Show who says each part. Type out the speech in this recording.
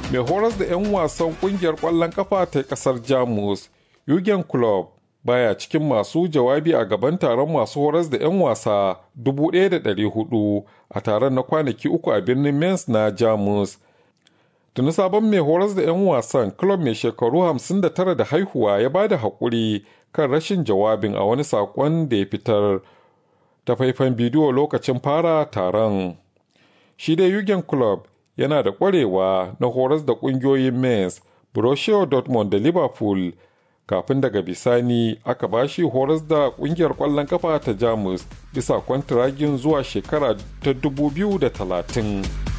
Speaker 1: mai horas da 'yan wasan kungiyar ƙwallon kafa ta ƙasar jamus Jurgen Klopp baya cikin masu jawabi a gaban taron masu horas da 'yan wasa 1,400 a taron na kwanaki uku a birnin Mainz na Jamus. Tuni sabon mai horas da 'yan wasan club mai shekaru 59 da haihuwa ya ba da haƙuri kan rashin jawabin a wani saƙon da ya fitar ta faifan bidiyo lokacin fara taron. Shi dai Jurgen Klopp yana da ƙwarewa na horas da ƙungiyoyin Mainz, Borussia Dortmund da Liverpool kafin daga bisani aka bashi horas da kungiyar kwallon kafa ta jamus bisa kwantiragin zuwa shekara ta 2030